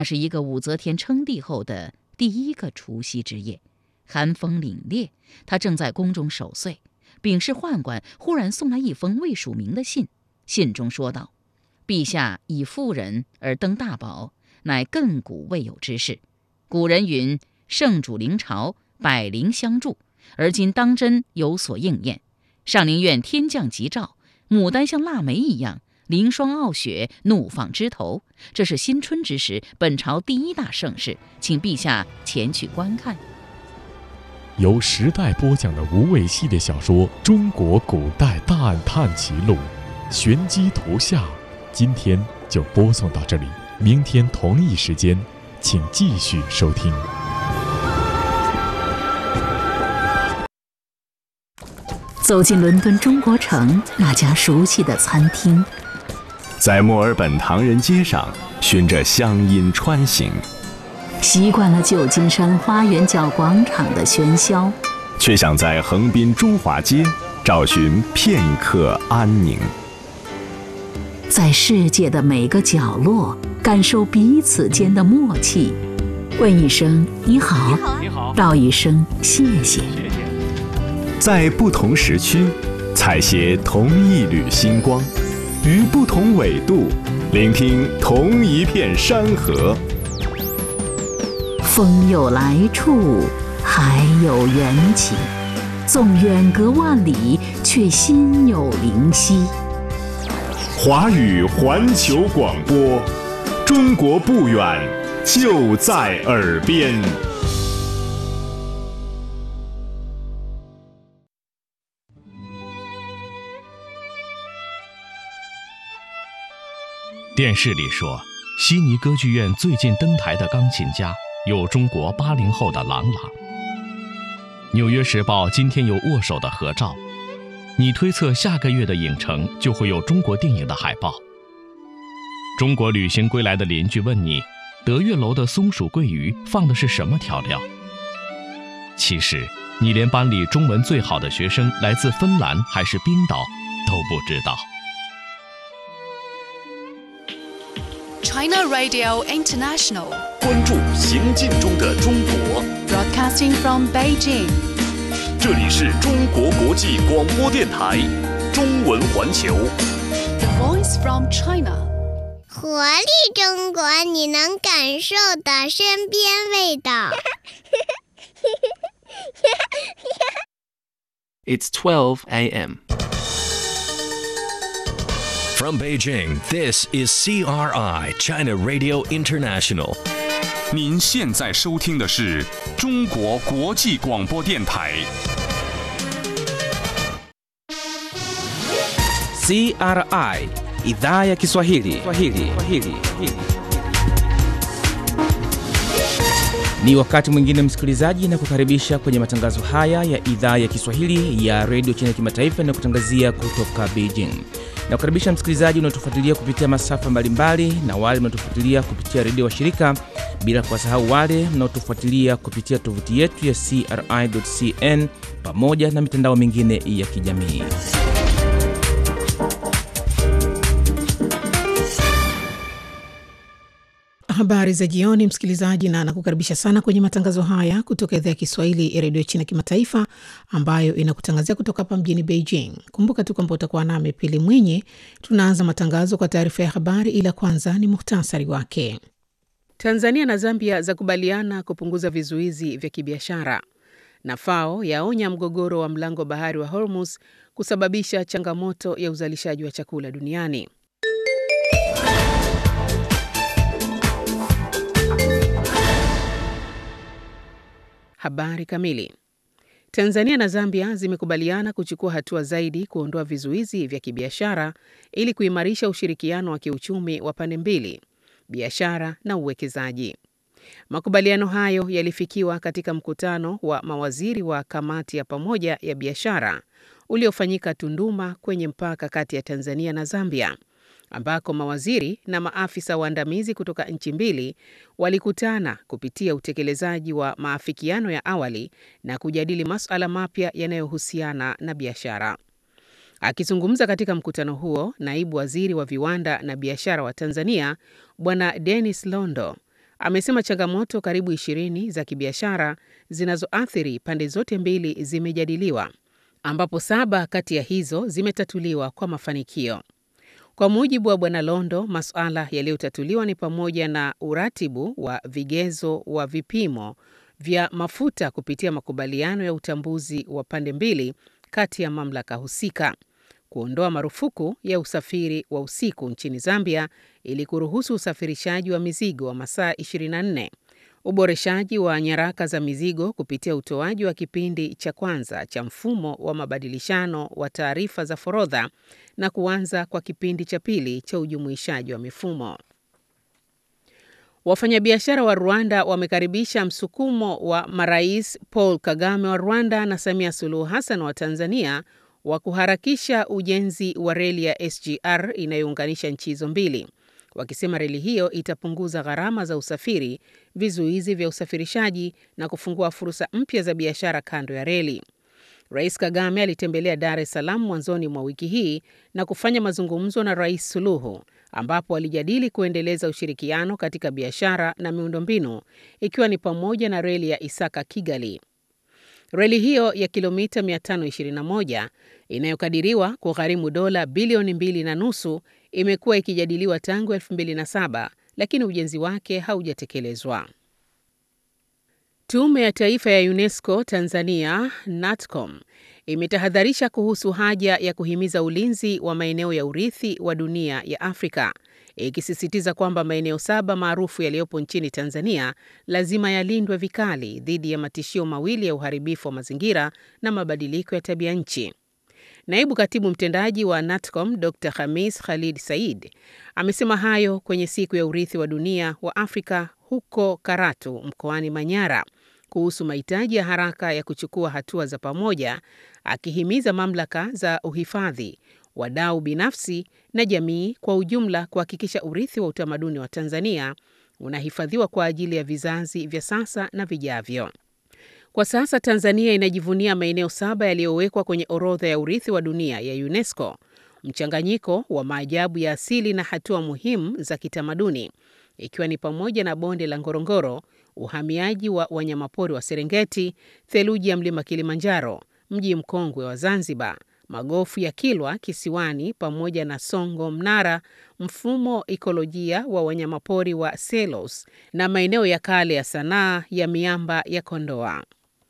那是一个武则天称帝后的第一个除夕之夜，寒风凛冽，他正在宫中守岁。禀事宦官忽然送来一封未署名的信，信中说道：“陛下以妇人而登大宝，乃亘古未有之事。古人云：‘圣主临朝，百灵相助。’而今当真有所应验。上林苑天降吉兆，牡丹像腊梅一样，凌霜傲雪，怒放枝头。这是新春之时，本朝第一大盛事，请陛下前去观看。” 由时代播讲的无畏系列小说《中国古代大案探奇录》，玄机图下，今天就播送到这里。明天同一时间，请继续收听。 走进伦敦中国城那家熟悉的餐厅， 在墨尔本唐人街上循着乡音穿行。 习惯了旧金山花园角广场的喧嚣， 却想在横滨中华街找寻片刻安宁。 在世界的每个角落，感受彼此间的默契。问一声你好， 你好， 道一声谢谢。 在不同时区，采撷同一缕星光；于不同纬度，聆听同一片山河。 风有来处，海有缘起，纵远隔万里，却心有灵犀。 华语环球广播，中国不远，就在耳边。 电视里说，悉尼歌剧院最近登台的钢琴家。有中国八零后的郎朗。《纽约时报》今天有握手的合照，你推测下个月的影城就会有中国电影的海报。中国旅行归来的邻居问你，德月楼的松鼠桂鱼放的是什么调料？其实你连班里中文最好的学生来自芬兰还是冰岛都不知道。 China Radio International. 关注行进中的中国。 Broadcasting from Beijing. 这里是中国国际广播电台中文环球。 The voice from China. 活力中国，你能感受的身边味道。 It's 12 a.m. From Beijing, this is CRI, China Radio International. 您现在收听的是中国国际广播电台。 CRI Idhaa ya Kiswahili. Kiswahili. Kiswahili. Ni wakati mwingine msikilizaji, na kukaribisha kwenye matangazo haya ya idhaa ya Kiswahili ya redio China kimataifa inayokutangazia kutoka Beijing. Na kukaribisha msikilizaji unaotufuatilia kupitia masafa mbalimbali na wale mnaotufuatilia kupitia redio wa shirika, bila kuwasahau wale mnaotufuatilia kupitia tovuti yetu ya CRI.cn pamoja na mitandao mingine ya kijamii. Habari za jioni, msikilizaji, na nakukaribisha sana kwenye matangazo haya kutoka idhaa ya Kiswahili ya redio China kimataifa ambayo inakutangazia kutoka hapa mjini Beijing. Kumbuka tu kwamba utakuwa nami Pili Mwinyi. Tunaanza matangazo kwa taarifa ya habari, ila kwanza ni muhtasari wake. Tanzania na Zambia zakubaliana kupunguza vizuizi vya kibiashara, na FAO yaonya mgogoro wa mlango bahari wa Hormuz kusababisha changamoto ya uzalishaji wa chakula duniani. Habari kamili. Tanzania na Zambia zimekubaliana kuchukua hatua zaidi kuondoa vizuizi vya kibiashara ili kuimarisha ushirikiano wa kiuchumi wa pande mbili, biashara na uwekezaji. Makubaliano hayo yalifikiwa katika mkutano wa mawaziri wa kamati ya pamoja ya biashara uliofanyika Tunduma kwenye mpaka kati ya Tanzania na Zambia ambako mawaziri na maafisa waandamizi kutoka nchi mbili walikutana kupitia utekelezaji wa maafikiano ya awali na kujadili masuala mapya yanayohusiana na biashara. Akizungumza katika mkutano huo, naibu waziri wa viwanda na biashara wa Tanzania Bwana Dennis Londo amesema changamoto karibu ishirini za kibiashara zinazoathiri pande zote mbili zimejadiliwa, ambapo saba kati ya hizo zimetatuliwa kwa mafanikio. Kwa mujibu wa Bwana Londo, masuala yaliyotatuliwa ni pamoja na uratibu wa vigezo wa vipimo vya mafuta kupitia makubaliano ya utambuzi wa pande mbili kati ya mamlaka husika, kuondoa marufuku ya usafiri wa usiku nchini Zambia ili kuruhusu usafirishaji wa mizigo wa masaa 24, uboreshaji wa nyaraka za mizigo kupitia utoaji wa kipindi cha kwanza cha mfumo wa mabadilishano wa taarifa za forodha na kuanza kwa kipindi cha pili cha ujumuishaji wa mifumo. Wafanyabiashara wa Rwanda wamekaribisha msukumo wa marais Paul Kagame wa Rwanda na Samia Suluhu Hassan wa Tanzania wa kuharakisha ujenzi wa reli ya SGR inayounganisha nchi hizo mbili, wakisema reli hiyo itapunguza gharama za usafiri, vizuizi vya usafirishaji na kufungua fursa mpya za biashara kando ya reli. Rais Kagame alitembelea Dar es Salaam mwanzoni mwa wiki hii na kufanya mazungumzo na Rais Suluhu ambapo walijadili kuendeleza ushirikiano katika biashara na miundombinu ikiwa ni pamoja na reli ya Isaka Kigali. Reli hiyo ya kilomita 521 inayokadiriwa kugharimu dola bilioni mbili na nusu imekuwa ikijadiliwa tangu 2007 lakini ujenzi wake haujatekelezwa. Tume ya Taifa ya UNESCO Tanzania NATCOM imetahadharisha kuhusu haja ya kuhimiza ulinzi wa maeneo ya urithi wa dunia ya Afrika, ikisisitiza kwamba maeneo saba maarufu yaliyopo nchini Tanzania lazima yalindwe vikali dhidi ya matishio mawili ya uharibifu wa mazingira na mabadiliko ya tabia nchi. Naibu katibu mtendaji wa NATCOM Dr Khamis Khalid Said amesema hayo kwenye siku ya urithi wa dunia wa Afrika huko Karatu mkoani Manyara kuhusu mahitaji ya haraka ya kuchukua hatua za pamoja, akihimiza mamlaka za uhifadhi, wadau binafsi na jamii kwa ujumla kuhakikisha urithi wa utamaduni wa Tanzania unahifadhiwa kwa ajili ya vizazi vya sasa na vijavyo. Kwa sasa Tanzania inajivunia maeneo saba yaliyowekwa kwenye orodha ya urithi wa dunia ya UNESCO, mchanganyiko wa maajabu ya asili na hatua muhimu za kitamaduni ikiwa ni pamoja na bonde la Ngorongoro, uhamiaji wa wanyamapori wa Serengeti, theluji ya mlima Kilimanjaro, mji mkongwe wa Zanzibar, magofu ya Kilwa Kisiwani pamoja na Songo Mnara, mfumo ikolojia wa wanyamapori wa Selos na maeneo ya kale ya sanaa ya miamba ya Kondoa.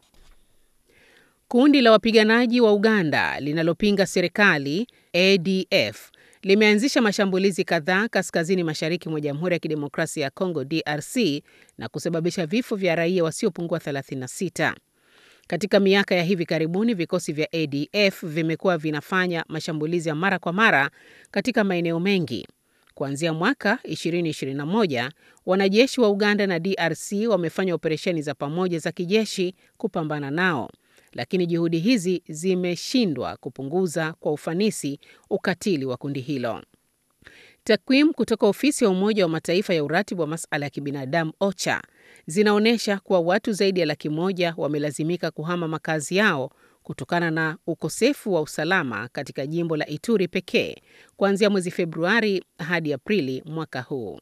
Kundi la wapiganaji wa Uganda linalopinga serikali ADF limeanzisha mashambulizi kadhaa kaskazini mashariki mwa Jamhuri ya Kidemokrasia ya Kongo DRC na kusababisha vifo vya raia wasiopungua 36. Katika miaka ya hivi karibuni, vikosi vya ADF vimekuwa vinafanya mashambulizi ya mara kwa mara katika maeneo mengi. Kuanzia mwaka 2021, wanajeshi wa Uganda na DRC wamefanya operesheni za pamoja za kijeshi kupambana nao lakini juhudi hizi zimeshindwa kupunguza kwa ufanisi ukatili wa kundi hilo. Takwimu kutoka ofisi ya Umoja wa Mataifa ya uratibu wa masuala ya kibinadamu OCHA zinaonyesha kuwa watu zaidi ya laki moja wamelazimika kuhama makazi yao kutokana na ukosefu wa usalama katika jimbo la Ituri pekee kuanzia mwezi Februari hadi Aprili mwaka huu.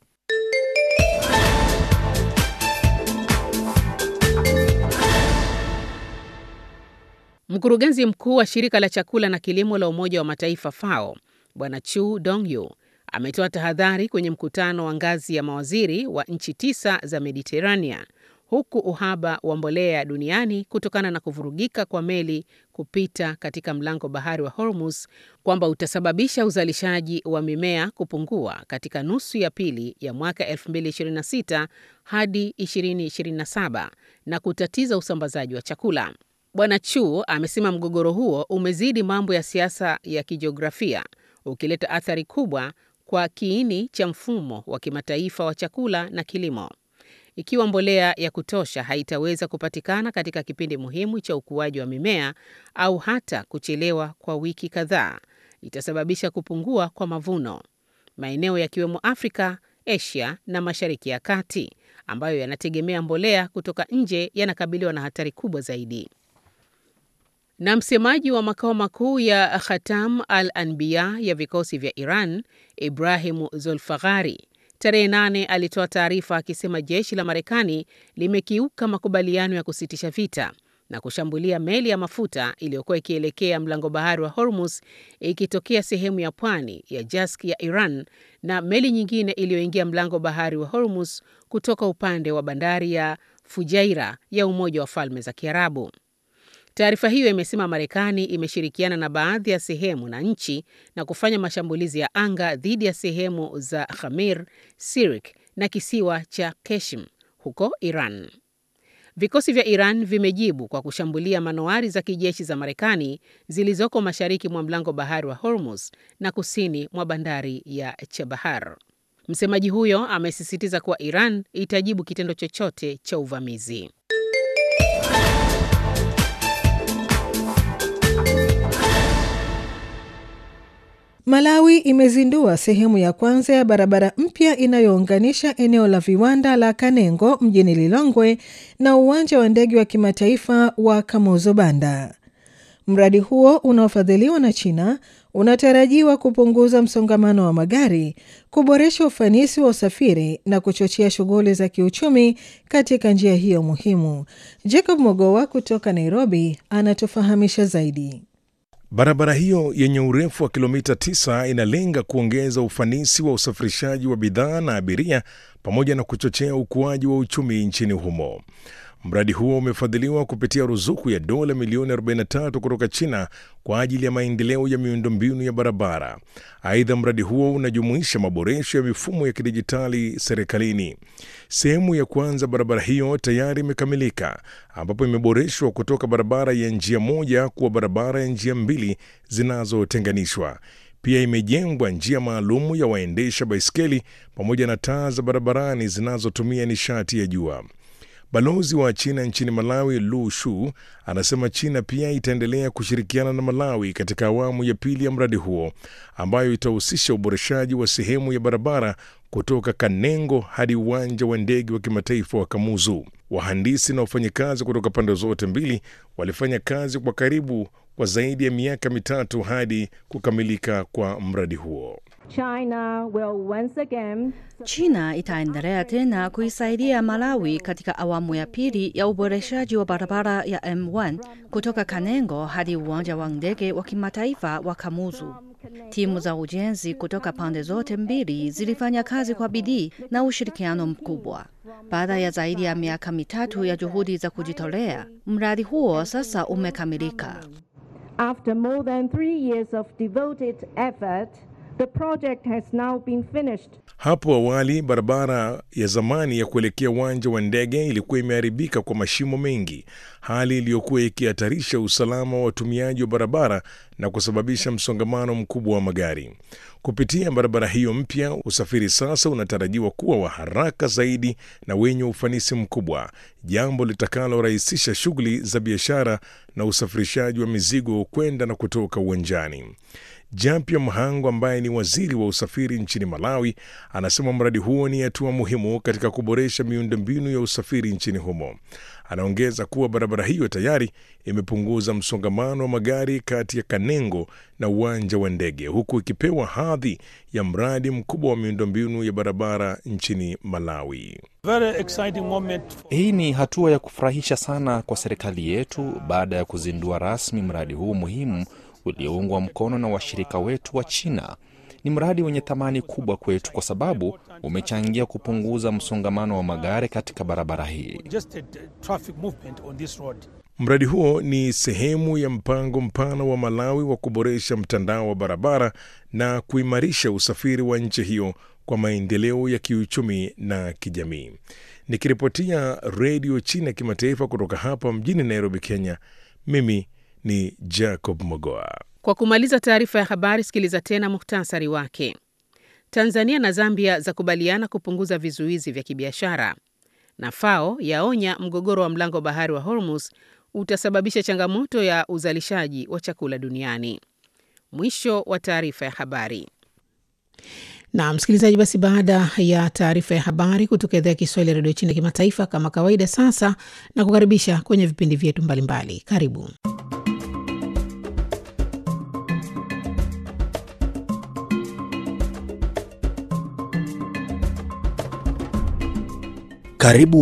Mkurugenzi mkuu wa shirika la chakula na kilimo la Umoja wa Mataifa FAO Bwana Chu Dongyu ametoa tahadhari kwenye mkutano wa ngazi ya mawaziri wa nchi tisa za Mediterranean huku uhaba wa mbolea duniani kutokana na kuvurugika kwa meli kupita katika mlango bahari wa Hormuz kwamba utasababisha uzalishaji wa mimea kupungua katika nusu ya pili ya mwaka 2026 hadi 2027 na kutatiza usambazaji wa chakula. Bwana Chu amesema mgogoro huo umezidi mambo ya siasa ya kijiografia, ukileta athari kubwa kwa kiini cha mfumo wa kimataifa wa chakula na kilimo. Ikiwa mbolea ya kutosha haitaweza kupatikana katika kipindi muhimu cha ukuaji wa mimea au hata kuchelewa kwa wiki kadhaa, itasababisha kupungua kwa mavuno. Maeneo yakiwemo Afrika, Asia na Mashariki ya Kati ambayo yanategemea mbolea kutoka nje yanakabiliwa na hatari kubwa zaidi. Na msemaji wa makao makuu ya Khatam al-Anbiya ya vikosi vya Iran, Ibrahimu Zulfaghari, tarehe nane alitoa taarifa akisema jeshi la Marekani limekiuka makubaliano ya kusitisha vita na kushambulia meli ya mafuta iliyokuwa ikielekea mlango bahari wa Hormuz ikitokea sehemu ya pwani ya Jask ya Iran na meli nyingine iliyoingia mlango bahari wa Hormuz kutoka upande wa bandari ya Fujairah ya Umoja wa Falme za Kiarabu. Taarifa hiyo imesema Marekani imeshirikiana na baadhi ya sehemu na nchi na kufanya mashambulizi ya anga dhidi ya sehemu za Khamir, Sirik na kisiwa cha Keshim huko Iran. Vikosi vya Iran vimejibu kwa kushambulia manowari za kijeshi za Marekani zilizoko mashariki mwa mlango bahari wa Hormuz na kusini mwa bandari ya Chabahar. Msemaji huyo amesisitiza kuwa Iran itajibu kitendo chochote cha uvamizi. Malawi imezindua sehemu ya kwanza ya barabara mpya inayounganisha eneo la viwanda la Kanengo mjini Lilongwe na uwanja wa ndege wa kimataifa wa Kamuzu Banda. Mradi huo unaofadhiliwa na China unatarajiwa kupunguza msongamano wa magari, kuboresha ufanisi wa usafiri na kuchochea shughuli za kiuchumi katika njia hiyo muhimu. Jacob Mogowa kutoka Nairobi anatufahamisha zaidi. Barabara hiyo yenye urefu wa kilomita 9 inalenga kuongeza ufanisi wa usafirishaji wa bidhaa na abiria pamoja na kuchochea ukuaji wa uchumi nchini humo. Mradi huo umefadhiliwa kupitia ruzuku ya dola milioni 43 kutoka China kwa ajili ya maendeleo ya miundombinu ya barabara. Aidha, mradi huo unajumuisha maboresho ya mifumo ya kidijitali serikalini. Sehemu ya kwanza barabara hiyo tayari imekamilika, ambapo imeboreshwa kutoka barabara ya njia moja kuwa barabara ya njia mbili zinazotenganishwa. Pia imejengwa njia maalumu ya waendesha baiskeli pamoja na taa za barabarani zinazotumia nishati ya jua. Balozi wa China nchini Malawi, Lu Shu, anasema China pia itaendelea kushirikiana na Malawi katika awamu ya pili ya mradi huo ambayo itahusisha uboreshaji wa sehemu ya barabara kutoka Kanengo hadi uwanja wa ndege wa kimataifa wa Kamuzu. Wahandisi na wafanyakazi kutoka pande zote mbili walifanya kazi kwa karibu kwa zaidi ya miaka mitatu hadi kukamilika kwa mradi huo. China will once again... China itaendelea tena kuisaidia Malawi katika awamu ya pili ya uboreshaji wa barabara ya M1 kutoka Kanengo hadi uwanja wa ndege wa kimataifa wa Kamuzu. Timu za ujenzi kutoka pande zote mbili zilifanya kazi kwa bidii na ushirikiano mkubwa. Baada ya zaidi ya miaka mitatu ya juhudi za kujitolea, mradi huo sasa umekamilika. After more than three years of devoted effort, The project has now been finished. Hapo awali barabara ya zamani ya kuelekea uwanja wa ndege ilikuwa imeharibika kwa mashimo mengi, hali iliyokuwa ikihatarisha usalama wa watumiaji wa barabara na kusababisha msongamano mkubwa wa magari. Kupitia barabara hiyo mpya, usafiri sasa unatarajiwa kuwa wa haraka zaidi na wenye ufanisi mkubwa, jambo litakalorahisisha shughuli za biashara na usafirishaji wa mizigo kwenda na kutoka uwanjani. Jampia Mhango ambaye ni waziri wa usafiri nchini Malawi anasema mradi huo ni hatua muhimu katika kuboresha miundombinu ya usafiri nchini humo. Anaongeza kuwa barabara hiyo tayari imepunguza msongamano wa magari kati ya Kanengo na uwanja wa ndege huku ikipewa hadhi ya mradi mkubwa wa miundombinu ya barabara nchini Malawi. Very exciting moment. Hii ni hatua ya kufurahisha sana kwa serikali yetu baada ya kuzindua rasmi mradi huu muhimu ulioungwa mkono na washirika wetu wa China. Ni mradi wenye thamani kubwa kwetu kwa sababu umechangia kupunguza msongamano wa magari katika barabara hii. Mradi huo ni sehemu ya mpango mpana wa Malawi wa kuboresha mtandao wa barabara na kuimarisha usafiri wa nchi hiyo kwa maendeleo ya kiuchumi na kijamii. Nikiripotia Redio China Kimataifa kutoka hapa mjini Nairobi, Kenya, mimi ni Jacob Mogoa. Kwa kumaliza taarifa ya habari, sikiliza tena muhtasari wake. Tanzania na Zambia zakubaliana kupunguza vizuizi vya kibiashara, na FAO yaonya mgogoro wa mlango bahari wa Hormuz utasababisha changamoto ya uzalishaji wa chakula duniani. Mwisho wa taarifa ya habari. Na msikilizaji, basi baada ya taarifa ya habari kutoka idhaa ya Kiswahili ya redio China kimataifa, kama kawaida, sasa na kukaribisha kwenye vipindi vyetu mbalimbali. Karibu. Karibu